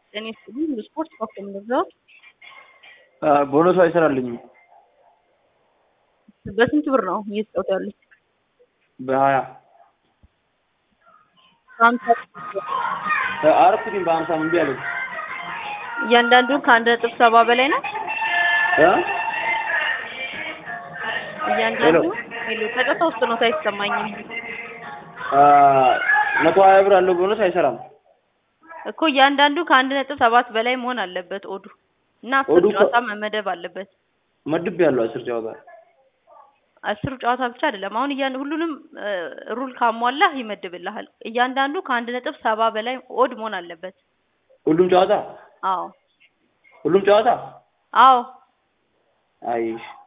እኔ ስል ስፖርት ኮክ የምንገዛው ቦነሱ አይሰራልኝም። በስንት ብር ነው እየተጫወቱ ያሉት? በሀያ በሀምሳ አረኩትኝ በሀምሳ እምቢ አለኝ። እያንዳንዱ ከአንድ ነጥብ ሰባ በላይ ነው። እ? እያንዳንዱ ሄሎ ጫጫታ ውስጥ ነው አይሰማኝም አ መቶ ሀያ ብር አለው ቦነስ አይሰራም። እኮ እያንዳንዱ ከአንድ ነጥብ ሰባት በላይ መሆን አለበት ኦዱ እና አስር ኦዱ እኮ- ጨዋታ መመደብ አለበት። መድብ ያለው አስር ጨዋታ አስሩ ጨዋታ ብቻ አይደለም። አሁን እያን ሁሉንም ሩል ካሟላህ ይመድብልሃል። እያንዳንዱ ከአንድ ነጥብ ሰባ በላይ ኦድ መሆን አለበት። ሁሉም ጨዋታ አዎ ሁሉም ጨዋታ አዎ አይሽ